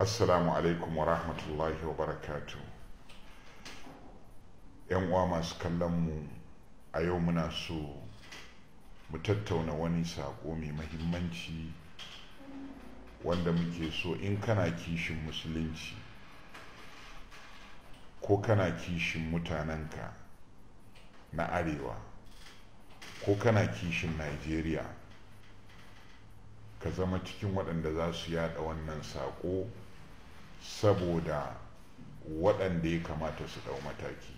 Assalamu alaikum wa rahmatullahi wa barakatu. ‘Yan uwa masu kallon mu a yau muna so mu tattauna wani saƙo mai mahimmanci wanda muke so in kana kishin musulunci ko kana kishin mutanenka na arewa ko kana kishin Najeriya ka zama cikin waɗanda za su yada wannan saƙo saboda waɗanda ya kamata su ɗau mataki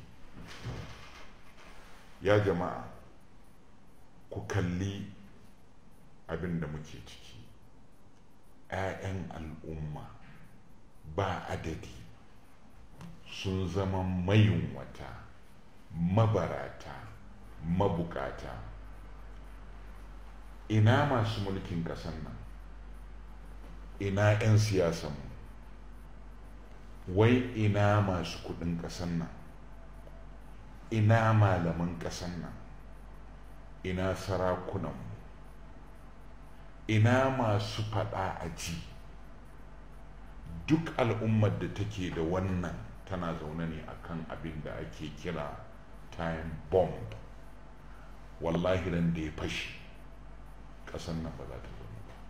ya jama'a ku kalli abin da muke ciki 'ya'yan al'umma ba adadi sun zama mayunwata mabarata mabukata ina masu mulkin ƙasar nan ina 'yan siyasanmu wai ina masu kudin ƙasar nan ina malaman ƙasar nan ina sarakunanmu ina masu faɗa a ji duk al'ummar da take da wannan tana zaune ne akan abin da ake kira time bomb wallahi ran da ya fashi ƙasar nan ba za ta zama ba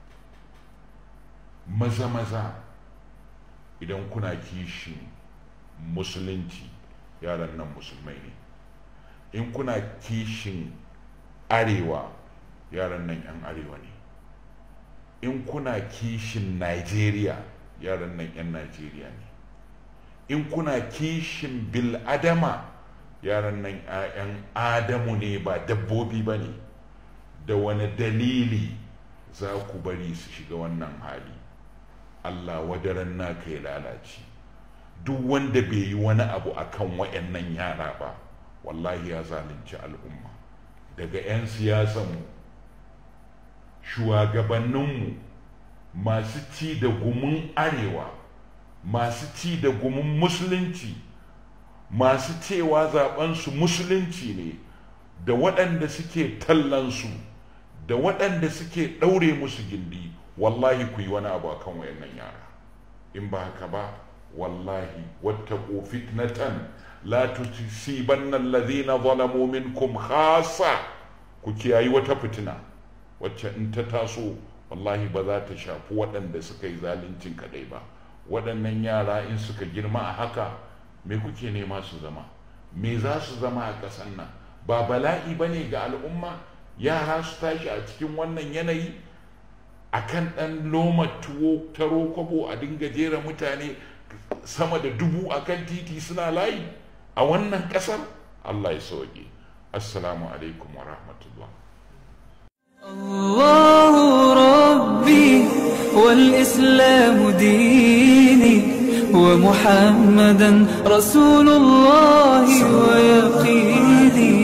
maza maza idan kuna kishin musulunci yaran nan musulmai ne in kuna kishin arewa yaran nan 'yan arewa ne in kuna kishin Najeriya yaran nan 'yan Najeriya ne in kuna kishin bil'adama yaran nan 'ya'yan adamu ne ba dabbobi ba ne da wani dalili za ku bari su shiga wannan hali Allah wadaran naka ya lalace duk wanda bai yi wani abu akan wayannan yara ba wallahi ya zalunci al'umma daga 'yan siyasanmu shugabanninmu masu ci da gumin arewa masu ci da gumin musulunci masu cewa zaɓensu musulunci ne da waɗanda suke tallansu da waɗanda suke ɗaure musu gindi wallahi ku yi wani abu akan wayannan yara in ba haka ba wallahi wattaqu fitnatan la tusibanna alladhina zalamu minkum khassa ku kiyayi wata fitina wacce in ta taso wallahi ba za ta shafi waɗanda suka yi zaluncin kadai ba waɗannan yara in suka girma a haka me kuke nema su zama me za su zama a ƙasan nan ba bala'i ba ne ga al'umma yara su tashi a cikin wannan yanayi a kan ɗan loma tuwo taro kwabo a dinga jera mutane sama da dubu a kan titi suna layi a wannan ƙasar allah ya sauke assalamu alaikum wa rahmatullah الله ربي والإسلام ديني ومحمدا رسول الله ويقيني